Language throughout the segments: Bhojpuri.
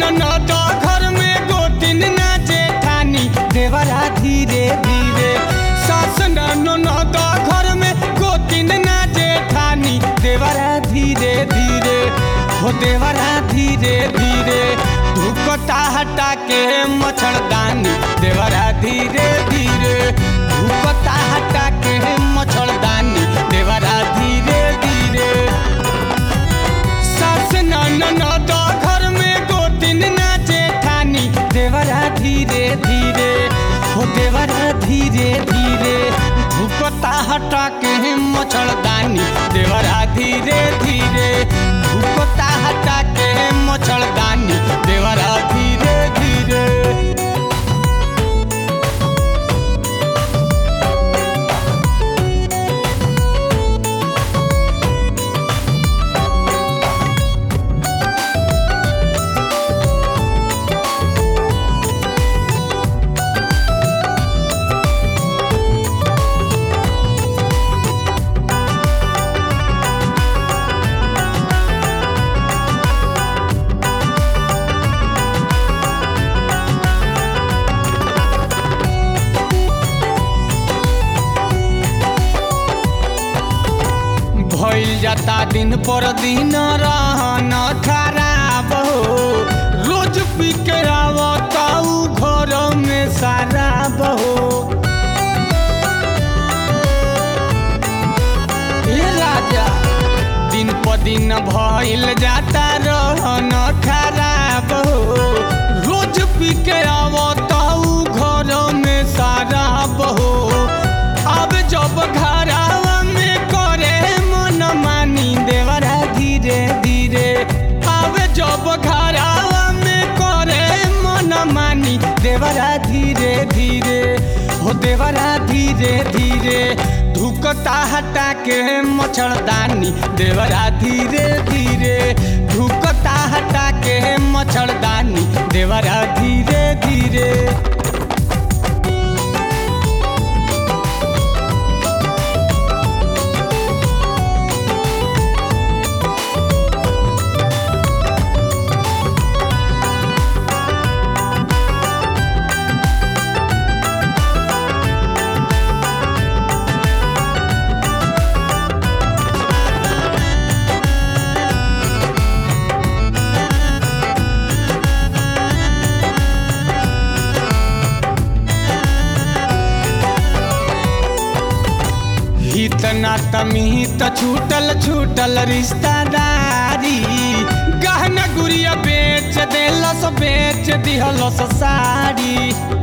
ननद घर में गोतिन ना जेठानी देवरा धीरे धीरे सास ननद घर में गोतिन ना जेठानी देवरा धीरे धीरे हो देवरा धीरे धीरे धुकता हटा के मच्छरदानी देवरा धीरे धीरे धुकता हटा के मच्छरदानी देवरा धीरे धीरे सास ननद घर में गोतिन ना जेठानी देवरा धीरे धीरे हो देवरा धीरे धीरे धुकता हटा के मच्छरदानी देवरा धीरे धीरे धुकता हटा के मच्छरदानी देवरा धीरे धीरे भइल जाता दिन पर दिन रहन खराब हो रोज पी के आवता उ घर में शराब हो ए राजा दिन पर दिन भइल जाता रहन खराब हो रोज पी के आवता उ घर में शराब हो अब जब घरावा में करे मन मानी देवरा धीरे धीरे अब जब घरावा में करे मन मानी देवरा धीरे धीरे हो देवरा धीरे धीरे धुकता हटा के मच्छरदानी देवरा धीरे धीरे धुकता हटा के मच्छरदानी देवरा धीरे धीरे हित नात मिहित छूटल छूटल रिश्तेदारी गहना गुड़िया बेच देलस बेच दिहलस साड़ी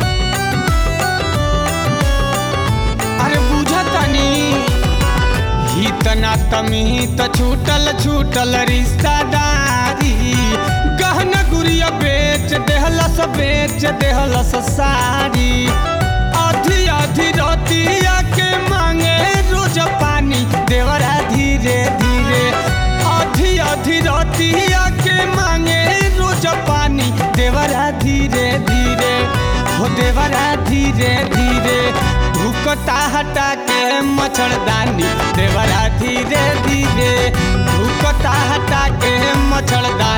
अरे बुझतनी हित नात मिहित छूटल छूटल रिश्तेदारी गहना गुड़िया बेच देहलस बेच देहलस साड़ी आधी आधी रतिया के मांगे रोज पानी देवरा धीरे धीरे आधी आधी रतिया के मांगे रोज पानी देवरा धीरे धीरे हो देवरा धीरे धीरे धुकता हटा के मच्छरदानी देवरा धीरे धीरे धुकता हटा के मच्छरदानी